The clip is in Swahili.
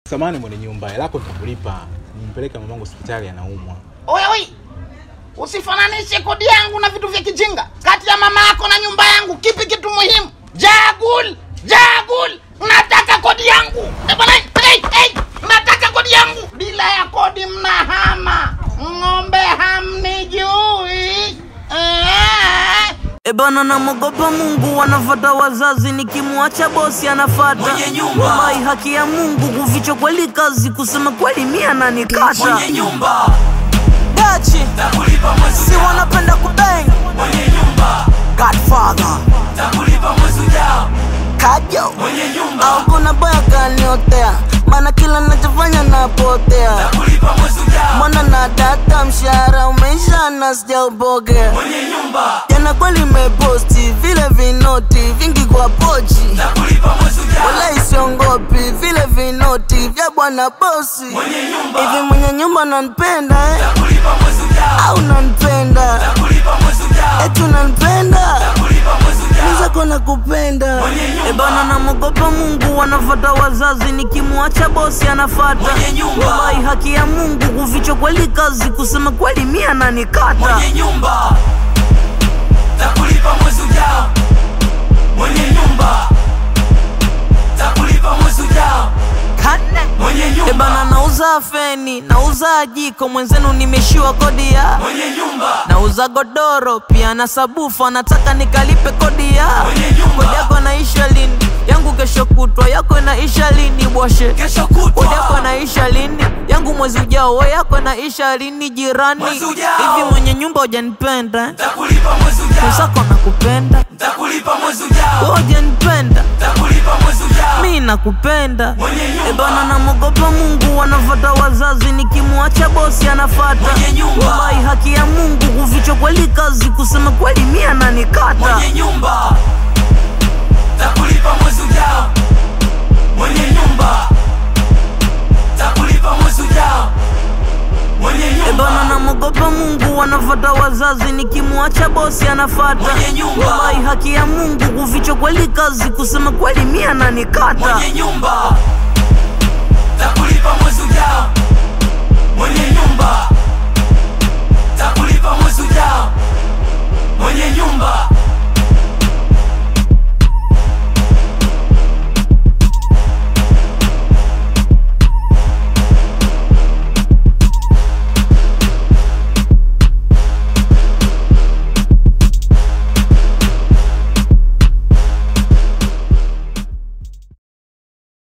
Samani mwenye nyumba, hela yako nitakulipa. Nimpeleke mamangu hospitali anaumwa. Oi, oi, usifananishe kodi yangu na vitu vya kijinga. Kati ya mama yako na nyumba yangu, kipi kitu muhimu? Jagul, jagul, nataka kodi yangu. Eh, bwana, hey, hey, nataka kodi yangu. Bila ya kodi mnahama, ng'ombe hamnijui. Eh. E bana, namogopa Mungu, wanafata wazazi, nikimwacha bosi anafata Mwenye nyumba. Wallahi, haki ya Mungu, kuficha kweli kazi, kusema kweli mia nanikata mwenye nyumba dachi takulipa mwezi si ujao wanapenda kubeng mwenye nyumba Godfather takulipa mwezi ujao kajo mwenye nyumba au kuna boya kaniotea, maana kila nachofanya napotea takulipa mwezi ujao mwana na data, mshahara umeisha na sijaupokea mwenye nyumba jana kweli meposti vile vinoti vingi kwa pochi takulipa mwezi ujao wala isiongopi vile vinoti vya bwana bosi mwenye nyumba hivi mwenye nyumba nanipenda eh? takulipa mwezi ujao au nanipenda takulipa mwezi ujao eti unanipenda takulipa mwezi ujao nizako na kupenda Mwenye nyumba. ebana namogopa mungu wanafata wazazi nikimwacha bosi anafata Mwenye nyumba. wallahi haki ya mungu kuficha kweli kazi kusema kweli mia nanikata mwenye nyumba takulipa mwezi ujao mwenye nyumba takulipa mwezi ujao mwenye ebana nyumba nauza feni nauza jiko mwenzenu nimeshiwa kodi ya mwenye nyumba nauza godoro pia na sabufa nataka nikalipe kodi ya Mwenye nyumba. kodi yako naisha lini yangu kesho kutwa yako naisha lini bwashe kesho kodi yako kutwa naisha lini yangu mwezi ujao we yako naisha lini jirani Mwezi ujao. hivi mwenye nyumba ujanipenda takulipa mwezi ujao mwenzako nakupenda takulipa mwezi ujao we ujanipenda takulipa mwezi ujao mi nakupenda mwenye ebana nyumba namogopa mungu wanafata wazazi nikimwacha bosi anafata Mwenye nyumba. wallahi haki ya mungu kuficha kweli kazi kusema kweli mia nanikata mwenye nyumba takulipa mwezi ujao mwenye nyumba takulipa mwezi ujao mwenye ebana nyumba namogopa mungu wanafata wazazi nikimwacha bosi anafata Mwenye nyumba. wallahi haki ya mungu kuficha kweli kazi kusema kweli mia nanikata mwenye nyumba